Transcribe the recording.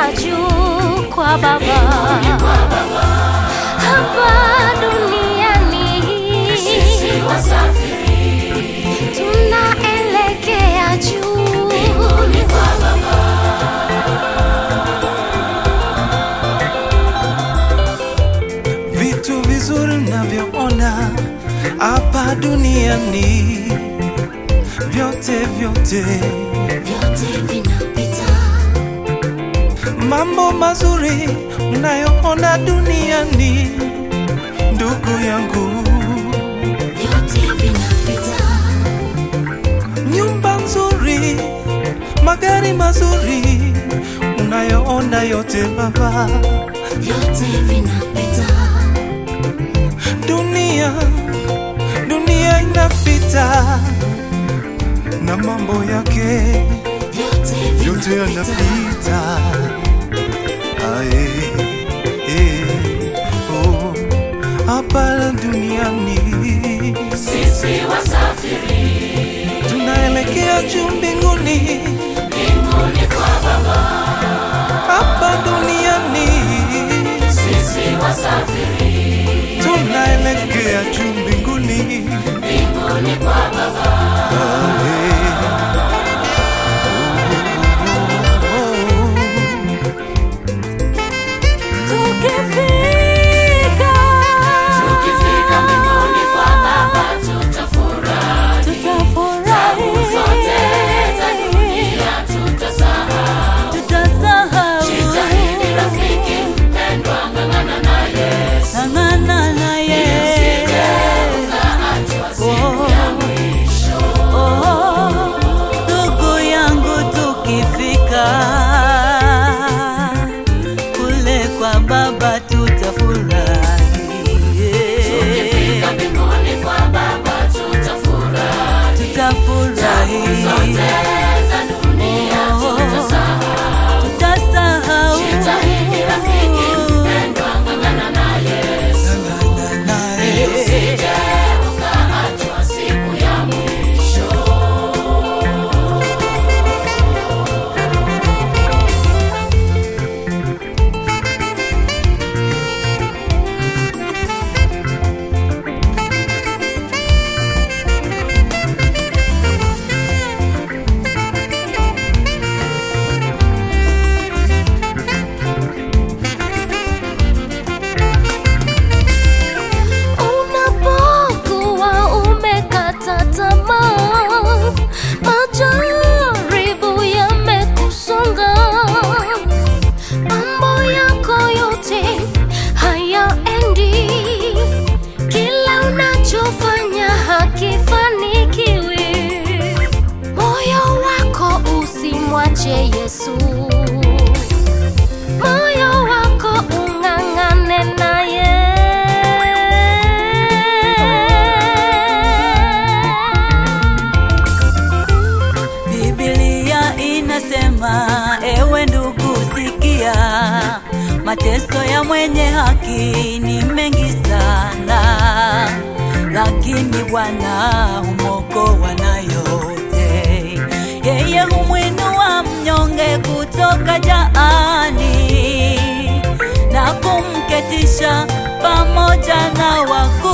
juu kwa Baba, hapa duniani Sisi wasafiri tunaelekea juu mbinguni kwa Baba. vitu vizuri navyoona hapa duniani vyote vyote vyote vinapita, mambo mazuri unayoona duniani ndugu yangu vyote vinapita, nyumba nzuri magari mazuri unayoona yote baba vyote vinapita, dunia dunia inapita na mambo yake vyote yote vinapita, yanapita Ae, eh, oh, hapa duniani Sisi wasafiri tunaelekea juu mbinguni mbinguni kwa Baba. hapa duniani Sisi wasafiri tunaelekea juu mbinguni mbinguni kwa Baba. Ae, oh, oh, oh. tukifika Tukifika mbinguni kwa Baba tutafurahi. tutafurahi, Zote za dunia tutasahau. tutasahau Jitahidi rafiki mpendwa, ng'ang'ana na Yesu. ng'ang'ana naye Usije ukaachwa siku ya mwisho. Oh, ndugu yangu tukifika kule kwa baba tutafurahi Tukifika mbinguni kwa Baba tutafurahi. tutafurahi Zote za dunia tutasahau. tutasahau Jitahidi rafiki mpendwa, ng'ang'ana na Yesu. Usije ukaachwa siku ya mwisho. Unapokuwa umekata tamaa, majaribu yamekusonga, mambo yako yote hayaendi, kila unachofanya hakifanikiwi, moyo wako usimwache Yesu moyo wako ung'ang'ane naye. Biblia inasema, ewe ndugu, sikia, mateso ya mwenye haki ni mengi sana, lakini Bwana humwokoa na yote. Yeye humwinua mnyonge kutoka jaani na kumketisha pamoja na wakuu